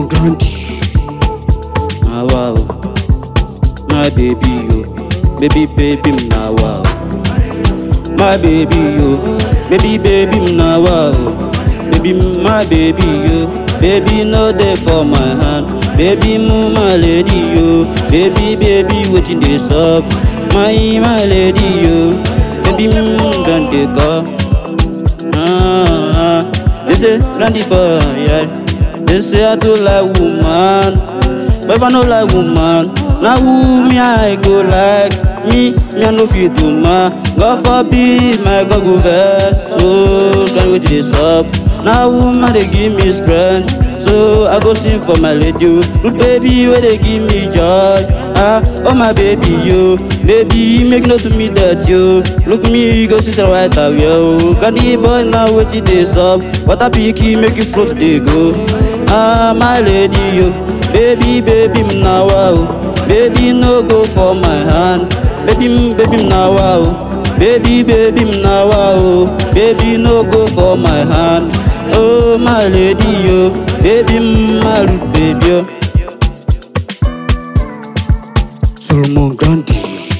Gandhi. Ah wow, my baby yo, baby baby na wow. My baby yo, baby baby na wow. Baby my baby yo, baby no dey for my hand. Baby move my lady yo, baby baby wetin dey sup? My my lady yo, baby move don dey come. Ah, ah, they say plenty boy, yeah. They say I do like woman, but if I no like woman, now who me I go like? Me, me I no fit do ma. God forbid my God go vex. So try wait this up. Now woman they give me strength. So I go sing for my lady, good baby where they give me joy. Ah, oh my baby yo, baby make no to me that yo. Look me go see some white out yo. Candy boy now what it is up? What a picky make you float they go. Ah my lady yo, baby baby now wow. Baby no go for my hand, baby baby now wow. Baby baby now wow, baby no go for my hand. Oh my lady yo, baby my baby yo. Solomon Gandhi.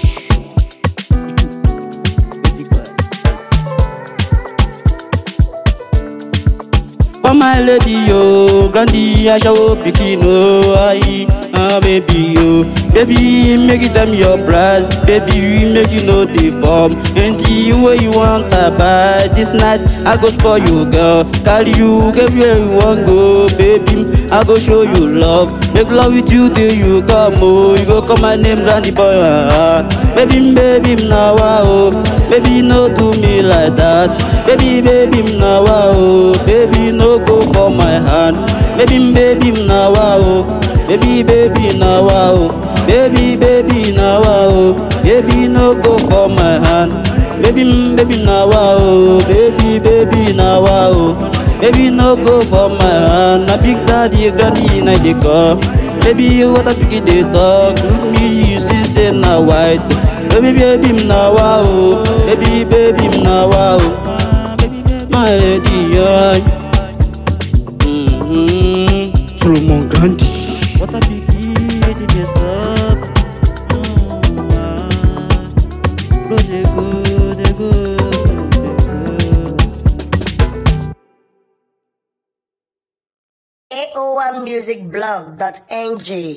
Oh my lady yo, Gandhi aṣawo pikin o, ayi, ah baby yo. Baby make you tell me your price, baby make you know the form. Anything wey you want I buy, this night I go spoil you girl. Carry you go where you wan go, baby. I go show you love, make love with you till you come oh. You go call my name Randy boy, ah. Baby baby na wa oh, baby no do me like that. Baby baby na wa oh, baby no go for my hand. Baby baby na wa oh, baby baby na wa oh, baby baby na wa oh, baby no go for my hand. Baby baby na wa oh, baby baby na wa oh, baby no go for my hand. Na big daddy granny na dey call. Baby what a picky dey talk, look me you see say na white. Baby baby na wa oh, baby baby na wa oh, my lady yeah. Mm-hmm. Solomon Gandhi. What a picky lady dey sup. Mm, ah. Bro dey go, dey go, dey go. AO1musicblog.ng